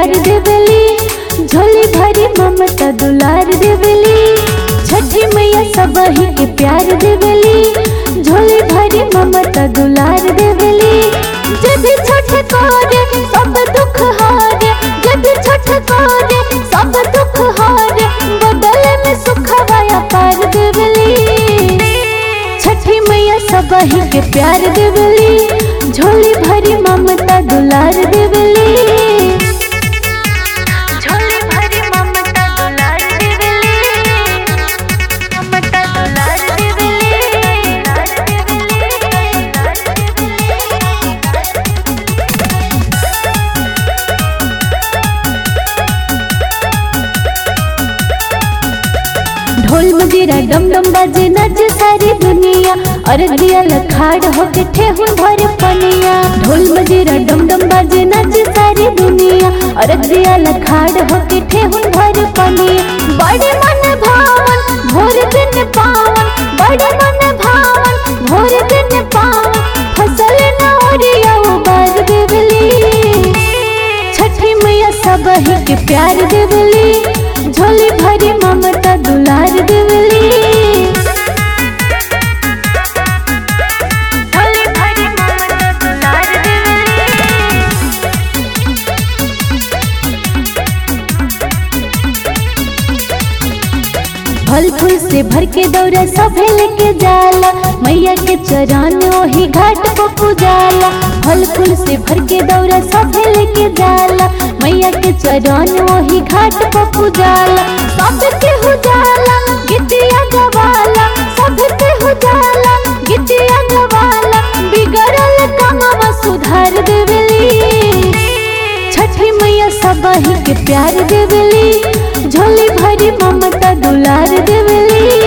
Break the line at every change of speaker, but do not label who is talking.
प्यार देवली झोली भरी ममता दुलार देवली छठी मैया सबही के प्यार देवली झोली भरी ममता दुलार देवली जब छठ करे सब दुख हारे जब छठ करे सब दुख हारे बदले में सुख वाया पार देवली छठी मैया सबही के प्यार देवली झोली भरी ममता दुलार देवली झोली भरी ममता दुलार देवली ममता दुलार ढोल मजीरा डम डम बाजे नच सारी दुनिया अरे दिया लखाड़ होके ठेहुन भर पनिया ढोल मजीरा डम डम बाजे नच सारी दुनिया अरे दिया लखाड़ होके ठेहुन भर पनिया बड़े मन भावन भोर दिन पावन बड़े मन भावन भोर दिन पावन फसल न ओरिया उबार देवली छठी मैया सबही के प्यार देवली झोली भरी ममता दुलार देवली झोली भरी ममता दुलार देवली फल फूल से भर के दौरा सभे लेके जाला मैया के चरण ओही घाट को पूजाला फल फूल से भर के दौरा सभे लेके जाला मैया के चरण ओही घाट को पूजाला सब के हो जाला गिटिया गवाला सब के हो जाला गिटिया गवाला बिगड़ल कामवा सुधार देवली छठी मैया सबही के प्यार देवली झोली भरी ममता दुलार देवली